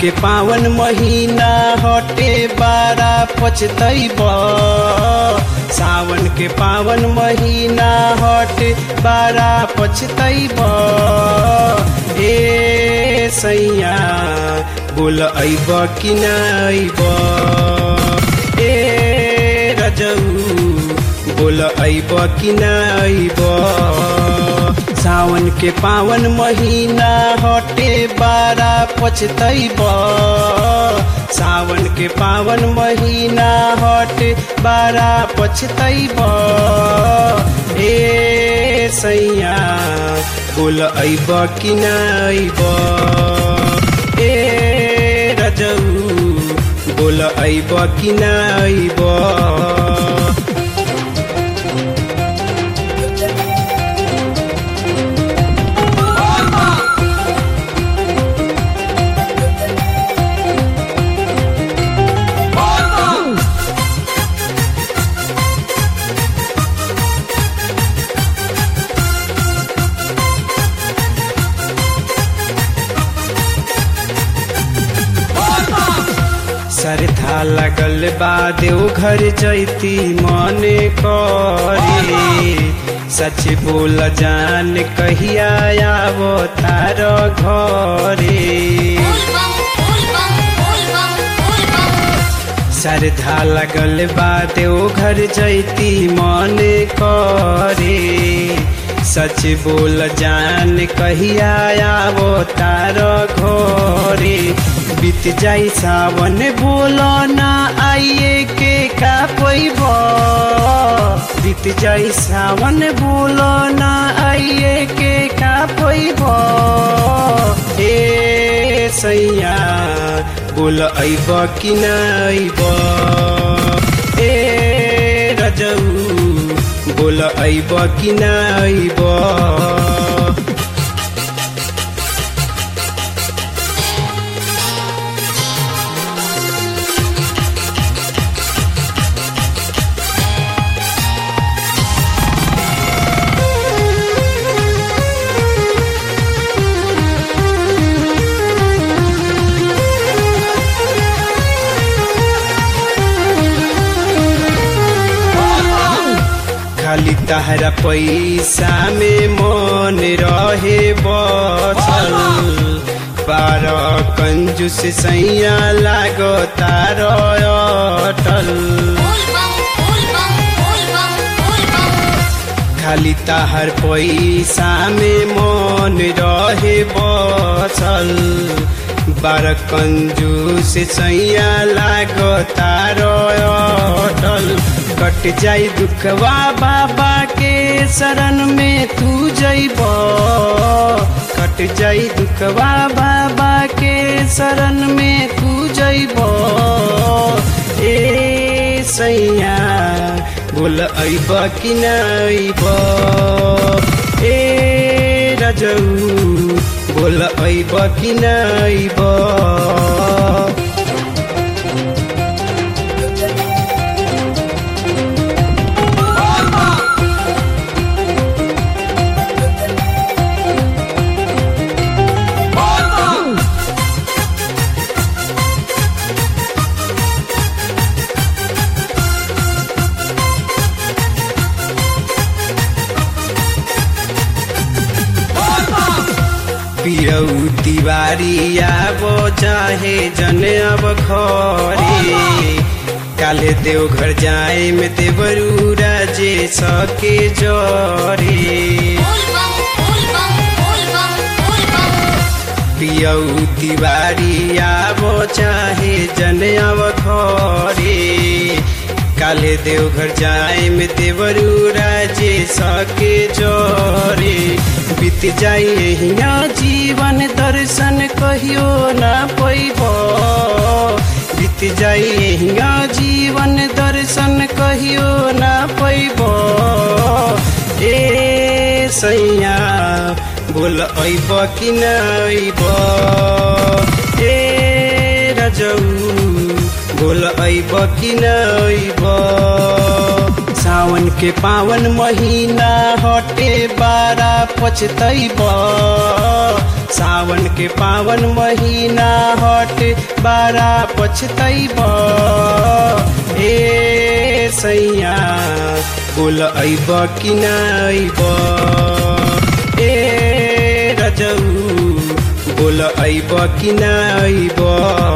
के पावन महीना हटे बारा पछतैब सावन के पावन महीना हटे बारा पछतैब ए सैया बोल अइब कि न अइब ए रजऊ बोल अइब कि न अइब सावन के पावन महीना हटे बारा पछतैब सावन के पावन महीना हटे बारा पछतैब ए सैया बोल अइब कि न अइब ए रजऊ बोल अइब कि न अइब सरधा लगल बा देव घर जैती मने करे सच बोल जान कहिया आवो तार घरे सरधा लगल बा देव घर जैती मने करे सच बोल जान कहिया आवो तार घरे बीत जाई सावन बोल ना आइए के का पैब बीत जाई सावन बोल ना आइए के का पैब ए सैया बोल अइब कि न अइब ए रजऊ बोल अइब कि न अइब खाली तहरा पैसा में मन रहे बचल बार कंजूस सैया लागो तार अटल खाली तहर पैसा में मन रहे बचल बार कंजूस सैया लागो तार अटल कट जाई दुखवा बाबा के शरण में तू जइब कट जाई दुखवा बाबा के शरण में तू जइब ए सैया बोल अइब कि न अइब ए रजऊ बोल अइब कि न अइब पियऊ तिवारी आबो चाहे जन अब घरे काले देव घर जाए में देवरू राजे सके जरे पियऊ तिवारी आबो चाहे जन अब घरे काले देव घर जाए में देवरू राजे सके जोरे बीत जाइए हिया जीवन दर्शन कहियो ना पैब बीत जाइए हिया जीवन दर्शन कहियो ना पैब ए सैया बोल अइब कि न अइब ए रजऊ बोल अइब कि न अइब सावन के पावन महीना हटे बारा पछतैब सावन के पावन महीना हट बारा पछतैब ए सैया बोल अइब कि ना अइब ए रजऊ बोल अइब कि ना अइब